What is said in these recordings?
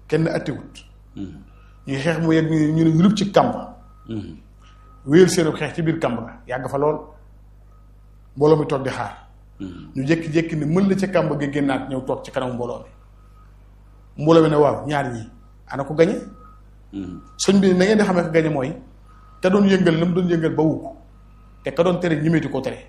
kenn attiwut ñuy xeex mu yegg ñu ne ñu ci kàmb wéyal seenu xeex ci biir kàmb ga yàgg fa lool mbooloo mi toog di xaar ñu jékki-jékki ne mën la ca kàmb ga génnaat ñëw toog ci kanam mbooloo mi mbooloo mi ne waaw ñaar ñi ana ko gañe sëñ bi na ngeen di xamee ko gañe mooy te doon yëngal la mu doon yëngal ba wu ko te ka doon tere ñimeeti ko tere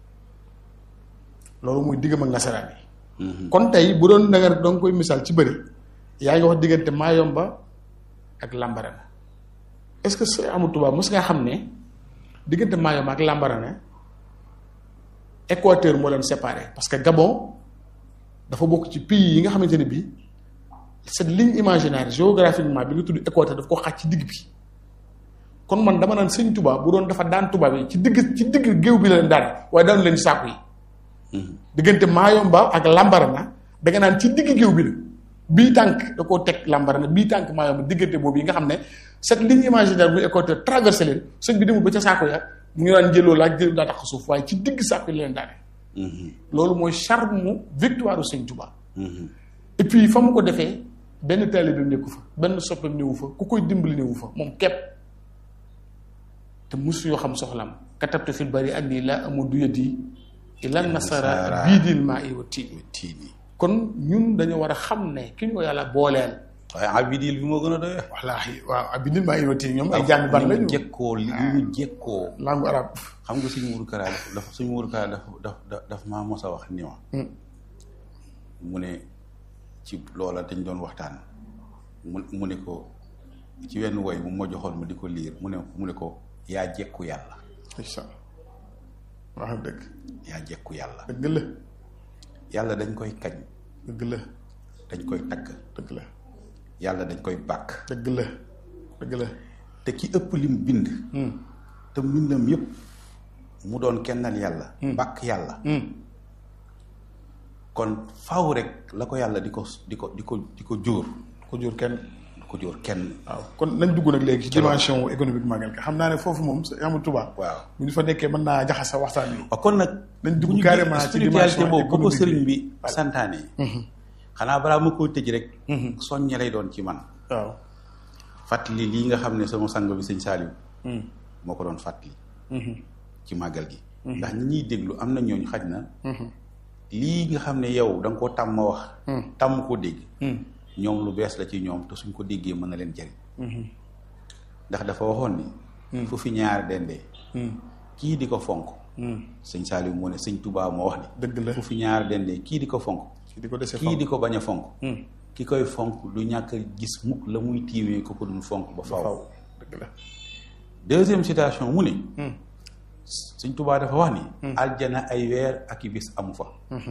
loolu muy diggam ak nasaraan yi kon tey bu doon da nga doon koy misaal ci bëri yaa ngi wax diggante Mayomba ak Lambarana est-ce que sëñ Amadou Touba mos nga xam ne diggante Mayomba ak Lambarana Équateur moo leen séparé parce que Gabon dafa bokk ci pays yi nga xamante ne bii cette ligne imaginaire géographiquement bi nga tudd Équateur daf ko xaaj ci digg bi kon man dama naan sëñ Touba bu doon dafa daan tubaab yi ci digg ci digg géew bi la leen daan waaye daanu leen saaku yi. diggante Mayomba ak Lambarana da nga naan ci digg géew bi la bii tànk da koo teg Lambarana bii tànk Mayomba diggante boobu yi nga xam ne cette ligne imaginaire bu Équateur traversé leen sëñ bi demul ba ca saako ya mu ngi daan jëloo laaj jël daa tax suuf waaye ci digg saako yi la leen daane. loolu mooy charme mu victoire sëñ Touba. et puis fa mu ko defee benn taalibe nekku fa benn soppeem newu fa ku koy dimbali newu fa moom képp te musu yoo xam soxlam katabtu fil bari ak nii laa amu duyati ila nasara bii diin maa i wa tiini tiini kon ñun dañu war a xam ne ki ñu ko yàlla booleel waaye abidil bi moo gën a doy wallaahi waaw abi diin maa i wa tiini ñoom ay jàng ban lañu jekkoo li ñu jekkoo langue arabe xam nga suñu wuru karaa dafa suñu wuru karaa daf daf daf maa mos a wax ni ma mu ne ci loola dañ doon waxtaan mu mu ne ko ci wenn woy mu ma joxoon ma di ko liir mu ne mu ne ko yaa jekku yàlla incha allah wax dëgg yaa jekku yàlla dëgg la yàlla dañ koy kañ dëgg la dañ koy tagg dëgg la yàlla dañ koy bàkk dëgg la dëgg la te ki ëpp lim bind te mbindam yépp mu doon kennal yàlla bàkk yàlla kon faw rek la ko yàlla di ko di ko di ko di ko jóor ko jur kenn di ko jóor kenn waaw kon nañ dugg nag léegi ci dimension économique magal ka xam naa ne foofu moom amul Touba waaw bu ñu fa nekkee mën naa jaxas sa waxtaan bi waaw kon nag nañ bu dugg ñu carrément ci spiritualité dimension boobu ba ko économique sëriñ bi bi santaane xanaa balaa ma koo tëj rek soññe lay doon ci man waaw fàttali lii nga xam ne sama sang bi sëñ Saliou moo ko doon fàttali ci màggal gi ndax ñi ñuy déglu am na ñooñu xaj na lii nga xam ne yow da nga koo tàmm wax tàmm koo dégg ñoom lu bees la ci ñoom te suñ ko déggee mën na leen jariñ ndax dafa waxoon ni fu fi ñaar dendee kii di ko fonk sëñ Saliou moo ne sëñ Touba moo wax ni dëgg la fu fi ñaar dendee kii di ko fonk ci di ko dese kii di ko bañ a fonk ki koy fonk du ñàkk a gis mukk la muy tiimee ko ko dul fonk ba faw faw dëgg la deuxième citation mu ne sëñ Touba dafa wax ni aljana ay weer ak i bis amu fa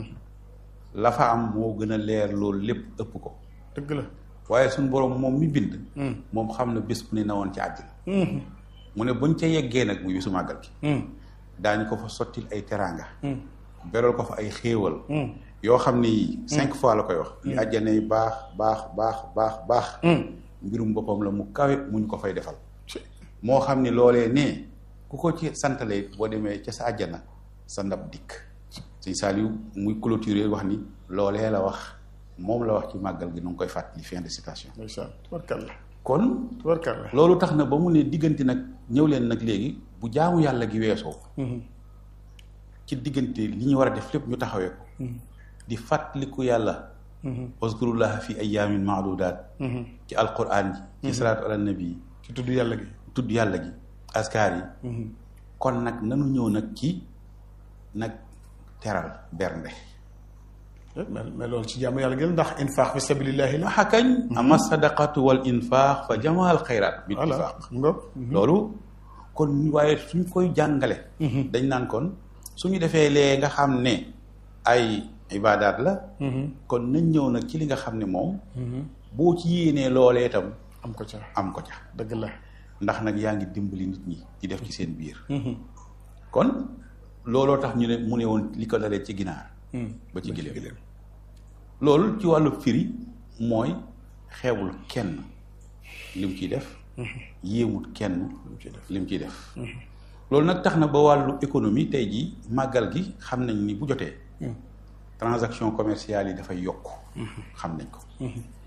la fa am moo gën a leer loolu lépp ëpp ko dëgg la waaye suñ boroom moom mi bind moom xam na bés bu ne na woon ci àddina mu ne buñ ca yeggee nag muy bisu màggal gi daañu ko fa sottil ay teraanga beral ko fa ay xéewal yoo xam ni cinq fois la koy wax li àjjana yi baax baax baax baax baax mbirum boppam la mu kawe mu ñu ko fay defal moo xam ni loolee nee ku ko ci santale boo demee ca sa àjjana sa ndab dikk sëñ Saliou muy clôturer wax ni loolee la wax moom la wax ci màggal gi nu ngi koy fàttali fin de citation ndeysaan tubarkalla kon tubarkalla loolu tax na ba mu ne diggante nag ñëw leen nag léegi bu jaamu yàlla gi weesoo ci diggante li ñu war a def lépp ñu taxawee ko di fàttaliku yàlla waskurullaha fi ayaamin maadudaat ci alquran ji ci salaatu ala nabi ci tudd yàlla gi tudd yàlla gi askar yi kon nag nanu ñëw nag ci nag teral bernde mais mais loolu ci jaamu yàlla gi la ndax infaax fi sabilillahi la waxa kañ ama sadaqatu wal infaax fa jamaal xayraat bil voilà infaax nga loolu kon waaye suñ koy jàngale dañ naan kon suñu defee lee nga xam ne ay ibaadaat la kon nañ ñëw nag ci li nga xam ne moom boo ci yéenee loolee itam am ko ca am ko ca dëgg la ndax nag yaa ngi dimbali nit ñi di def ci seen biir kon looloo tax ñu ne mu ne woon li ko dalee ci ginaar ba ci gileem loolu ci wàllu firi mooy xeebul kenn lim ciy def yéemut kenn lim ciy def loolu nag tax na ba wàllu économie tey jii màggal gi xam nañ ni bu jotee transaction commerciale yi dafay yokk xam nañ ko